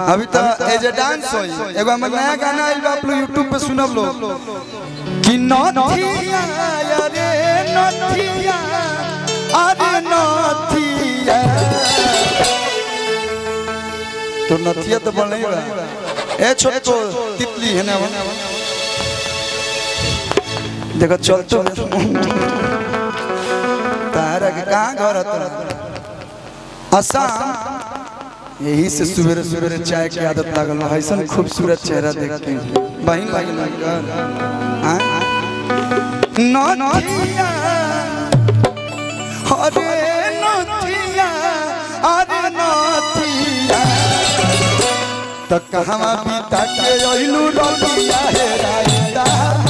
अभी तो as a dance होई एगो हमर नया गाना आइल बा आप लोग यूट्यूब पे सुनब लो कि नथिया रे नथिया अरे नथिया तो नथिया तो बन नहीं बा ए छोटो तितली है ना देखो चल तो तारा के कहाँ घर है तोरा असम यही से सवेरे सवेरे चाय की आदत लागल है ऐसा खूबसूरत चेहरा देखते हैं बहन बहन लगकर हाँ? नथिया अरे नथिया अरे नथिया तो कहवा बीता के अइलू रतिया हे राइता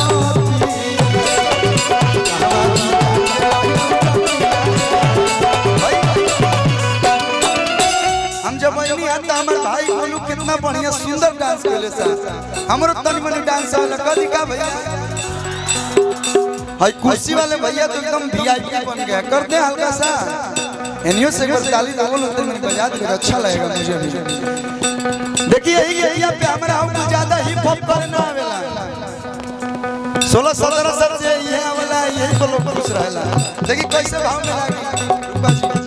हम जब बनी आता हमारे भाई बोलू कितना बढ़िया सुंदर डांस केले सा हमरो तनी मनी डांस वाला कदी का भैया हाय कुर्सी वाले भैया तो एकदम वीआईपी बन गया करते हैं हल्का सा एनियो से अगर ताली बोलो तो मेरी बजा दे अच्छा लगेगा मुझे भी देखिए यही एरिया पे हमारा हम ज्यादा हिप हॉप करना आवेला सोलह सत्रह साल से ये वाला यही को लोग खुश रहेला देखिए कैसे भाव में लागी रूपा जी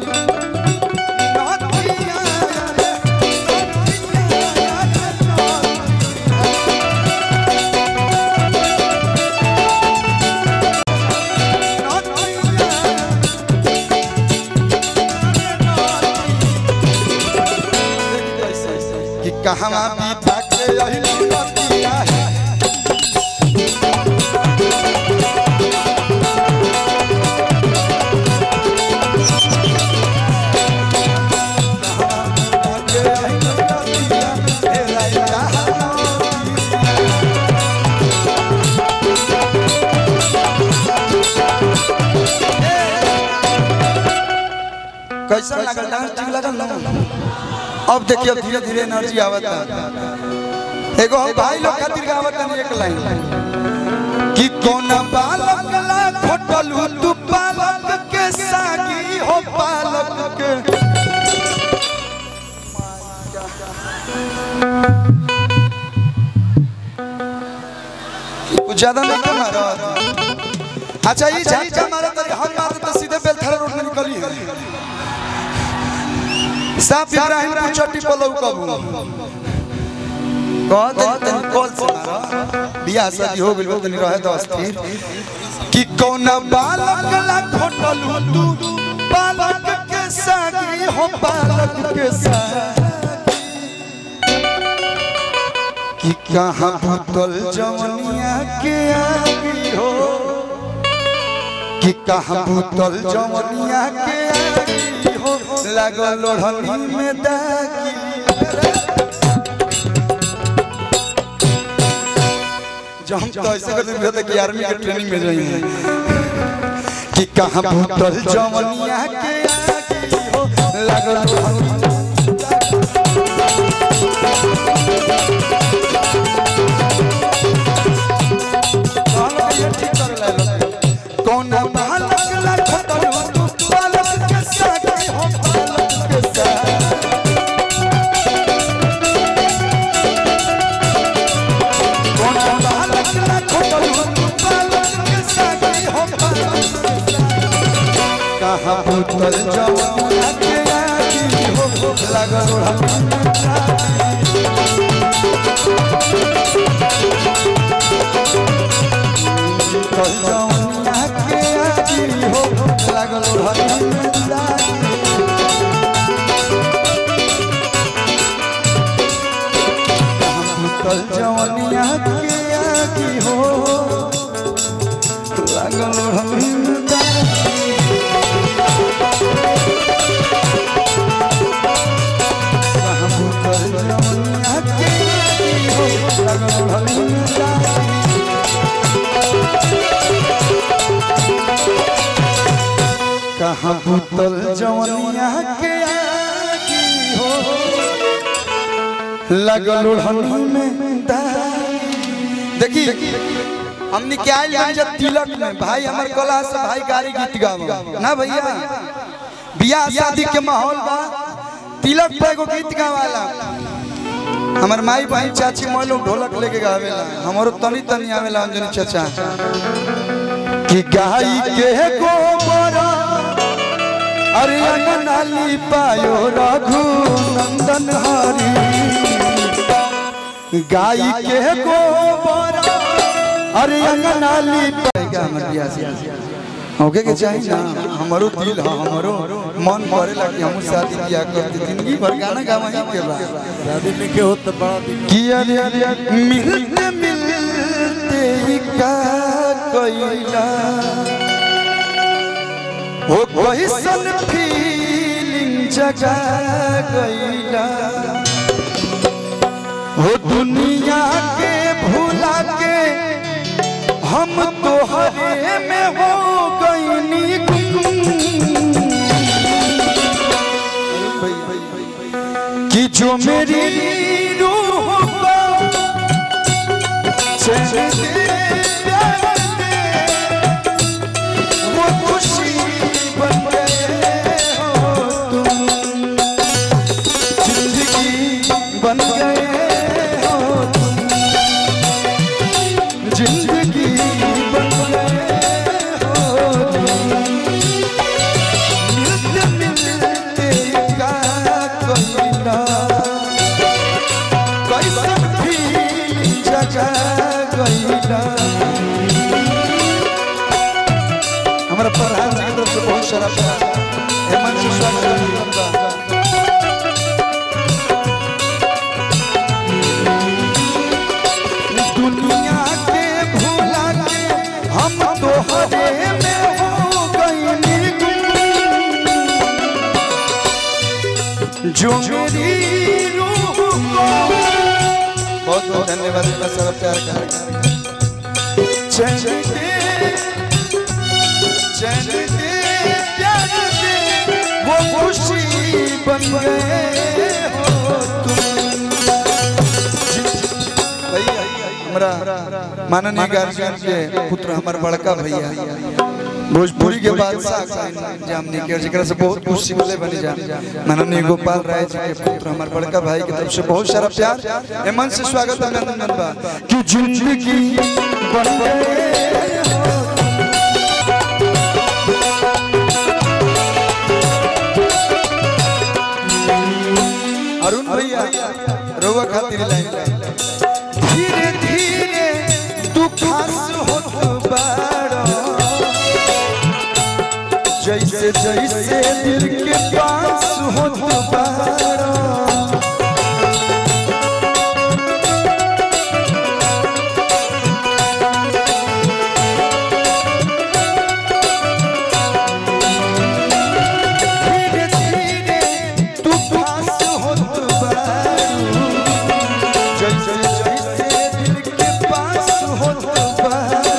कि कहवा बीता के अहिली रतिया है कैसा लगल डांस ठीक लगल ना अब देखिए अब धीरे धीरे एनर्जी आवत है एगो हम भाई लोग खातिर गावत है एक लाइन कि कौन बालक ला खोटलू तू बालक के सागी हो बालक के कुछ ज्यादा नहीं के मारा अच्छा ये झटका मारा तो हम मारते तो सीधे बेलथरा रोड में निकली है साफ इब्राहिम को चट्टी पलऊ कबू कह दे तनी कॉल से मारा बियाह शादी हो गेल तनी रहे तो अस्थिर कि कौन बालक ला खोटलू तू बालक के सागी हो बालक के सागी कि कहाँ भूतल जवनिया के आगी हो कि कहाँ भूतल जवनिया के आगी हो लागल लोढ़नी में दागी जब हम तो ऐसे करते थे कि आर्मी के ट्रेनिंग में जाएंगे कि कहाँ भूतल जवनिया के आगी हो लागल लोढ़नी में कौन बालक ला खतरू तू बालक के सागे हो बालक के सागे कौन बालक ला खतरू तू बालक के सागे हो बालक के सागे कहाँ पुतल जवान के आगी हो लगल हम पुतल जवान के आगी हो लगल हम पुतल जवानिया के आगी हो लगल हम पुतल जवानिया के आगी हो लगल हम कहाँ पुतल जवनिया के आगी हो लगल ओढ़नी में दागी देखी हमने क्या लिया जब तिलक में भाई हमार कला से भाई गाड़ी गीत गावा ना भैया बियाह शादी के माहौल बा तिलक पे एगो गीत गावाला हमार माई बहन चाची मोय लोग ढोलक लेके गावेला हमारो तनी तनी आवेला अंजनी चाचा कि गाय के गोबर अरे अंगनाली पायो रघु नंदन हरी गाय के गोबर अरे अंगनाली पाएगा हमर बियाह से होके के चाहिए ना हमारो दिल है हमारो मन करेला कि हम शादी किया करते जिंदगी भर गाना गावही के बा शादी में के होत बड़ा दिन किया मिलते मिलते ही का कोइला हो कोई सन फीलिंग जगा गईला हो दुनिया के भूला के हम तो हरे में हो गईनी गुम कि जो मेरी रूह को चैन दे प्यार दे, वो खुशी बन गए हो तुम जिंदगी बन गए हो तुम जिंदगी बन गए हो तुम मिलते मिलते का कोई ना कैसन भी जगह गईला हमारा प्रधान जी की तरफ से बहुत सारा प्यार हेमंत जी स्वागत करता दुनिया के भूला के हम तो हरे में हो गईनी गुम जो मेरी रूह को बहुत बहुत धन्यवाद इतना सारा प्यार कर चैन दे चैन दे प्यार दे वो खुशी बन गए हो तुम भैया हमरा माननीय गार्जियन के पुत्र हमर बड़का भैया भोजपुरी के बादशाह साईं जामनी के जेकरा से बहुत कुछ सीखले बनी जा माननीय गोपाल राय जी के पुत्र हमर बड़का भाई की तरफ से बहुत सारा प्यार ए मन से स्वागत अभिनंदन बा कि जिंदगी बन गए हो अरुण भैया रोवा खातिर लाइन धीरे धीरे तू खास होत बाड़ो जैसे जैसे दिल के पास होत बाड़ो धीरे धीरे तू पास होत बाड़ो जैसे जैसे दिल के पास होत बाड़ो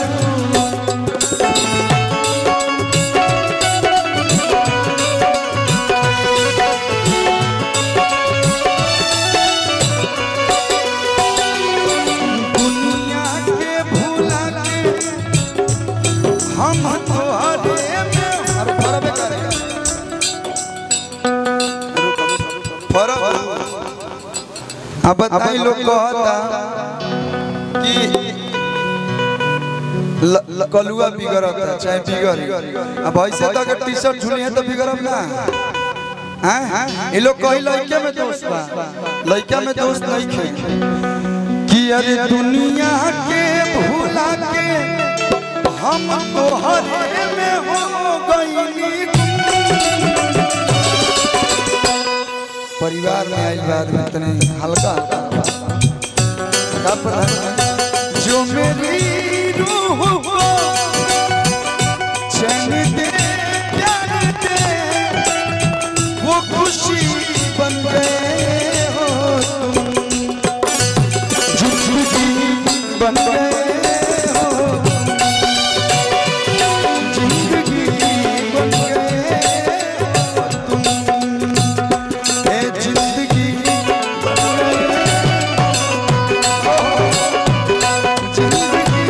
दुनिया के भूला के हम तोहरे में अरे फरब करे फरब अब बताई लोग कहता कि ल- ल- कलुआ बिगड़ता चाहे बिगड़ अब ऐसे तो अगर टी शर्ट झुली है तो बिगड़ब ना हैं ये लोग कही लड़के में दोस्त बा लड़का में दोस्त नहीं खे कि अरे दुनिया के भूला के हम तो हरे में हो गईनी परिवार में आई बात में इतने हल्का हल्का प्रधान जो मेरी रूह को चैन दे प्यार दे वो खुशी बन गए हो तुम जिंदगी बन गए हो जिंदगी बन गए हो तुम ए जिंदगी बन गए हो जिंदगी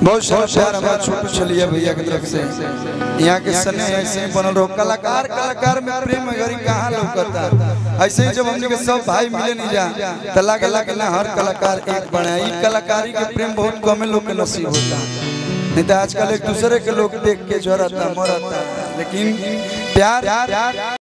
बहुत सारा प्यार हमारा छोटू छलिया भैया की तरफ से यहाँ के सने ऐसे ही बनल रहो कलाकार कलाकार में प्रेम अगर कहाँ लौकता ऐसे ही जब हमने के सब भाई मिले नहीं जा तो लगे लगे ना हर कलाकार एक बने ई कलाकारी के प्रेम बहुत कम लोग के नसीब होता नहीं तो आजकल एक दूसरे के लोग देख के जरता मरता लेकिन प्यार